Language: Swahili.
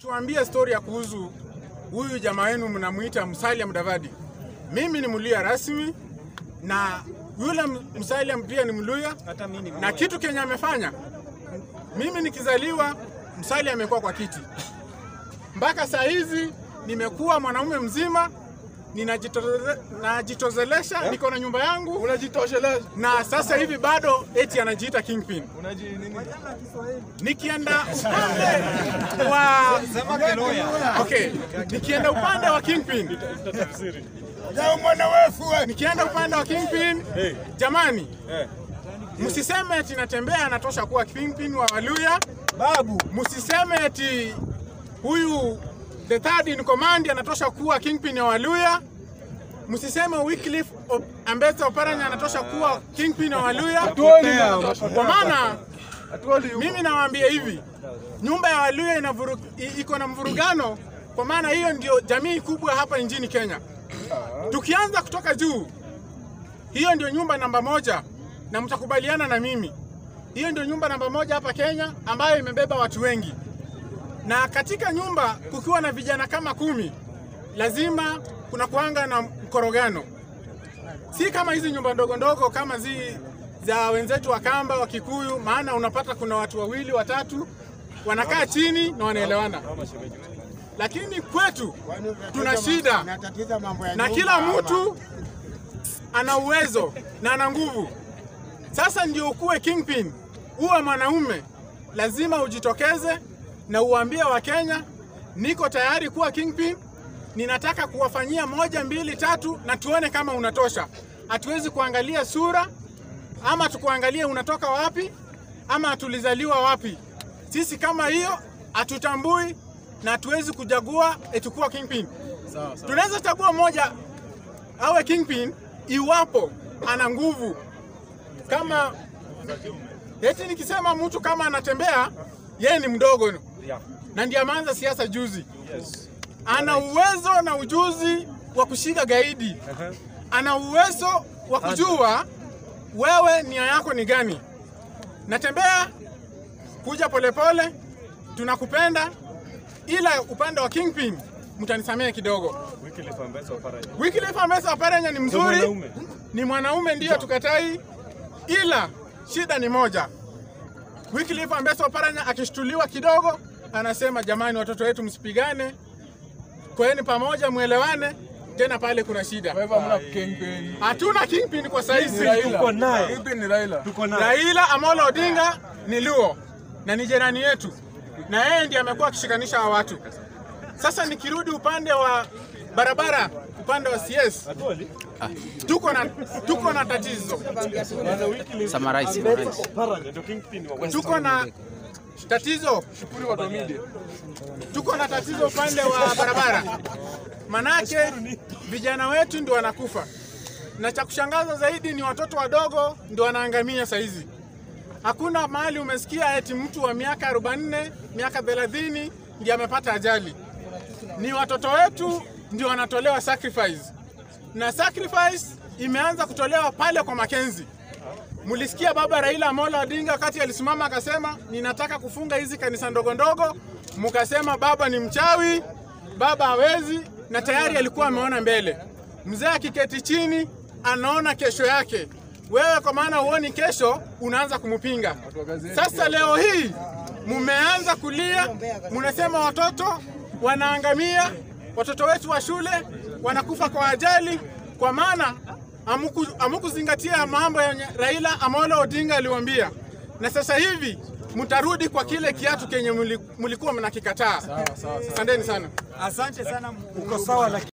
Tuambie stori ya kuhusu huyu jamaa wenu mnamuita Musalia Mudavadi. Mimi ni Mluya rasmi na yule Musalia pia ni Mluya, na kitu kenye amefanya, mimi nikizaliwa Musalia amekuwa kwa kiti mpaka saa hizi nimekuwa mwanaume mzima ninajitoze- najitozelesha, niko na nyumba yangu Unajitosheleza. na sasa hivi bado eti anajiita kingpin. Unaji nini? Nikienda upande wa okay, nikienda upande wa kingpin, nikienda upande wa kingpin, jamani, msiseme eti natembea anatosha kuwa kingpin wa Waluya. Babu. Msiseme eti huyu the third in command anatosha kuwa kingpin ya Waluya. Msiseme Wycliffe Op- Ambetsa Oparanya anatosha kuwa kingpin ya Waluya, kwa maana mimi nawaambia hivi, nyumba ya Waluya ina vuru- i- iko na mvurugano, kwa maana hiyo ndio jamii kubwa hapa nchini Kenya. Tukianza kutoka juu, hiyo ndio nyumba namba moja, na mtakubaliana na mimi, hiyo ndio nyumba namba moja hapa Kenya ambayo imebeba watu wengi, na katika nyumba kukiwa na vijana kama kumi, lazima kuna kuanga na mkorogano, si kama hizi nyumba ndogo ndogo kama zi za wenzetu wa Kamba wa Kikuyu, maana unapata kuna watu wawili watatu wanakaa chini na wanaelewana, lakini kwetu tuna shida na kila mtu ana uwezo na ana nguvu. Sasa ndio ukuwe kingpin, uwe mwanaume, lazima ujitokeze na uambie Wakenya, niko tayari kuwa kingpin, ninataka kuwafanyia moja mbili tatu, na tuone kama unatosha. Hatuwezi kuangalia sura ama tukuangalie unatoka wapi ama tulizaliwa wapi. Sisi kama hiyo hatutambui na hatuwezi kuchagua eti kuwa kingpin. Tunaweza chagua moja awe kingpin iwapo ana nguvu kama eti nikisema mtu kama anatembea yeye ni mdogo na ndiye ameanza siasa juzi, ana uwezo na ujuzi wa kushika gaidi, ana uwezo wa kujua wewe nia yako ni gani. Natembea kuja polepole, tunakupenda, ila upande wa kingpin mtanisamehe kidogo. Wycliffe Ambetsa Oparanya ni mzuri, ni mwanaume ndiyo tukatai, ila shida ni moja. Wycliffe Ambetsa Oparanya akishtuliwa kidogo, anasema jamani, watoto wetu msipigane, kweni pamoja, mwelewane. Tena pale kuna shida, Wewe hamna kingpin. hatuna kingpin kwa saizi. Tuko naye. Kingpin ni Raila. Raila Amolo Odinga ni Luo na ni jirani yetu, na yeye ndiye amekuwa akishikanisha hawa watu. Sasa nikirudi upande wa barabara, upande wa CS, tuko na tuko na tatizo, Summarize, summarize. tuko na tatizo, Shukuru watu wa media. tuko na tatizo upande wa barabara, manake vijana wetu ndio wanakufa, na cha kushangaza zaidi ni watoto wadogo ndio wanaangamia saizi. Hakuna mahali umesikia eti mtu wa miaka 44 miaka 30 ndiye amepata ajali. Ni watoto wetu ndio wanatolewa sacrifice, na sacrifice imeanza kutolewa pale kwa Makenzi. Mulisikia baba Raila Amolo Odinga wakati alisimama akasema, ninataka kufunga hizi kanisa ndogo ndogo, mukasema baba ni mchawi, baba hawezi, na tayari alikuwa ameona mbele. Mzee akiketi chini anaona kesho yake. Wewe kwa maana huoni kesho, unaanza kumpinga. Sasa leo hii mumeanza kulia, munasema watoto wanaangamia, watoto wetu wa shule wanakufa kwa ajali, kwa maana hamuku- hamukuzingatia mambo yenye Raila Amolo Odinga aliwaambia, na sasa hivi mtarudi kwa kile kiatu kenye muli- mulikuwa mnakikataa. Asanteni sana. Asante sana. Uko sawa lakini